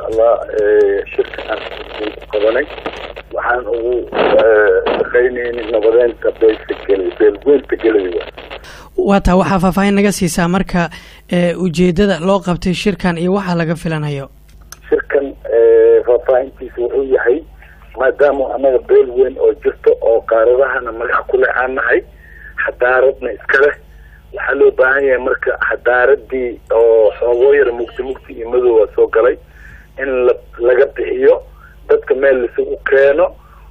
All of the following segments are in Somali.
allah shirka aan qabanay waxaan ugu shaqaynayni nabadeynta beelka gele beelweynta geladi waa taa waxaa faahfaahin naga siisaa marka ujeedada loo qabtay shirkan iyo waxa laga filanayo shirkan faahfaahintiisa wuxuu yahay maadaama anaga beel weyn oo jirto oo qaaradahana magac kule aan nahay xadaaradna iska leh waxaa loo baahan yahay marka xadaaradii oo xoogoo yar mugti mugti iyo madoowa soo galay in la laga bixiyo dadka meel laisugu keeno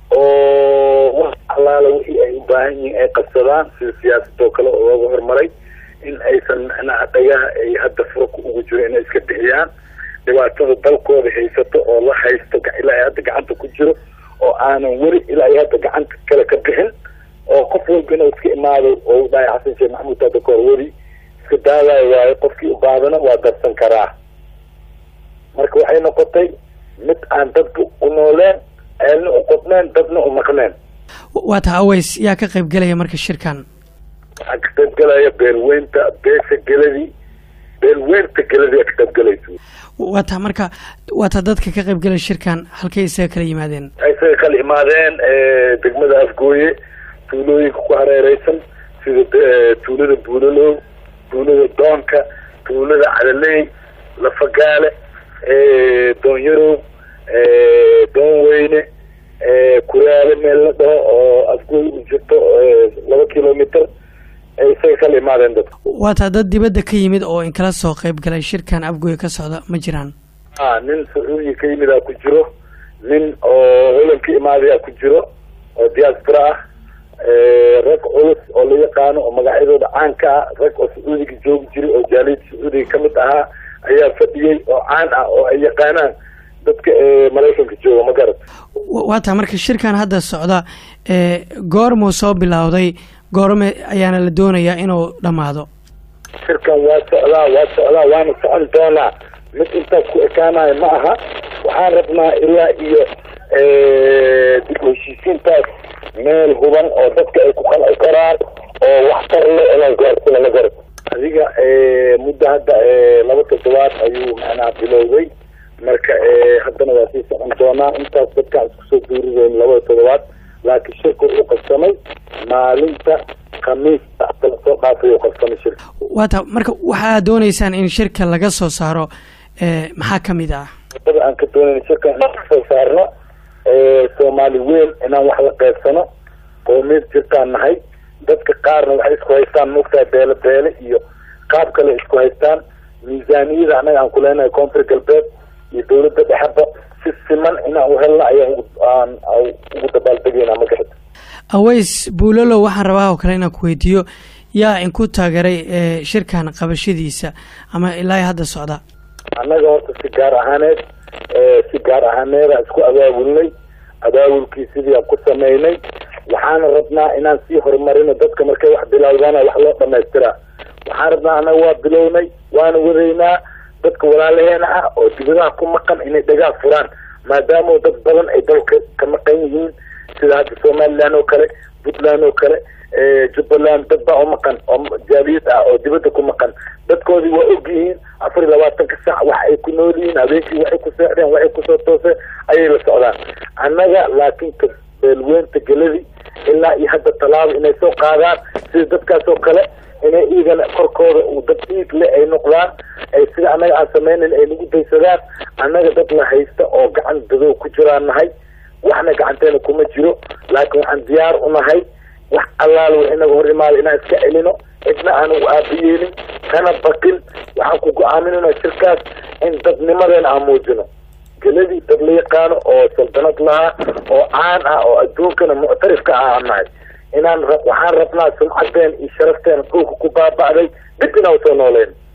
oo wax allaala wixii ay u baahan yihiin ay qabsadaan sida siyaasadoo kale oo looga horumaray in aysan macnaha dhagaha ay hadda furka ugu jiro inay iska bixiyaan dhibaatada dalkooda haysato oo la haysto ilaa ay hadda gacanta ku jiro oo aanan weli ilaa ay hadda gacanta kale ka bixin oo qof walba inuu iska imaado oo dhahay xasan sheekh maxamuud hadda kahor weli iska daadayo waayo qofkii u baadana waa darsan karaa marka waxay noqotay mid aan dadka u nooleen ceelna u qodneen dadna u maqneen waa taa aways yaa ka qayb gelaya marka shirkan waxaa ka qayb gelaya beelweynta beesha geladi beelweynta geladi aa ka qayb gelaysa waa taa marka waa taa dadka ka qayb gelaya shirkan halkay isaga kala yimaadeen isaga kala imaadeen degmada afgooye tuulooyinka ku hareereysan sida tuulada buulalow tuulada doonka tuulada cadaley lafagaale doonyarow doon weyne kuraale meel la dhaho oo afgooy u jirto laba kilomitr isaga kala imaadeen dadka waa taa dad dibadda ka yimid oo inkala soo qayb galay shirkan afgooy ka socda ma jiraan a nin sacuudiya ka yimidaa ku jiro nin oo holan ka imaadayaa ku jiro oo diaspora ah rag culus oo la yaqaano oo magacyadooda caanka ah rag oo sacuudiga joogi jiray oo jaaliyada sacuudiga kamid ahaa ayaa fadhiyey oo caan ah oo ay yaqaanaan dadka maraykanka jooga ma garat waa taa marka shirkan hadda socda goormuu soo bilowday goorme ayaana la doonayaa inuu dhammaado shirkan waa socdaa waa socdaa waana socon doonaa mid intaas ku ekaanayo ma aha waxaan rabnaa ilaa iyo dib u heshiisiintaas meel huban oo dadka ay ku qanci karaan oo waxtar le inaan gaarsina ma garat adiga muddo hadda laba toddobaad ayuu macnaha bilowday marka haddana waa sii socon doonaa intaas dadkaan isku soo duurideyn labada toddobaad laakiin shirka wuxuu qabsamay maalinta khamiista kala soo dhaafay uu qabsamay shirka waa taa marka waxaad dooneysaan in shirka laga soo saaro maxaa kamid ah wadada aan ka doonayna shirka inaan kasoo saarno soomaali weyn inaan wax la qeybsano qoomiyad jirtaan nahay dadka qaarna waxay isku haystaan maogtahay beele beele iyo qaab kale isku haystaan miisaaniyada annaga aan kuleenahay koonfur galbeed iyo dawladda dhexeba si siman inaan u helna ayaan aan ugu dabaaldegayna ma garata aways buulalo waxaan rabaa oo kale inaan ku weydiiyo yaa inku taageeray shirkan qabashadiisa ama ilaa hadda socda annaga horta si gaar ahaaneed si gaar ahaaneeda isku abaabulnay abaabulkii sidii aan ku sameynay waxaana rabnaa inaan sii horumarino dadka markay wax bilowdana wax loo dhamaystiraa waxaan rabnaa annaga waa bilownay waana wadaynaa dadka walaalaheena ah oo dibadaha ku maqan inay dhagaa furaan maadaama dad badan ay dalka ka maqan yihiin sida hadda somaliland oo kale puntland oo kale jubbaland dad baa u maqan oo jaaliyad ah oo dibadda ku maqan dadkoodii waa og yihiin afar iyo labaatanka saac wax ay ku nool yihiin habeenkii waxay ku seexdeen waxay kusoo tooseen ayay la socdaan annaga laakiin ka beelweynta geladi ilaa iyo hadda tallaabo inay soo qaadaan sida dadkaas oo kale inay iigana korkooda uu dad dhiig le ay noqdaan ay sida annaga aan sameynayn ay nagu daysadaan annaga dad la haysta oo gacan dadow ku jiraan nahay waxna gacanteena kuma jiro laakiin waxaan diyaar u nahay wax allaala wax inaga hor imaada inaan iska celino cidna aanu aabiyeelin kana bakin waxaan ku go-aaminayna shirkaas in dadnimadeena aan muujino geladii dad la yaqaano oo saldanad lahaa oo caan ah oo adduunkana muctarifka ah aan nahay inaan waxaan rabnaa sumcadeena iyo sharafteena dhulka ku baaba'day dib inaan usoo nooleyn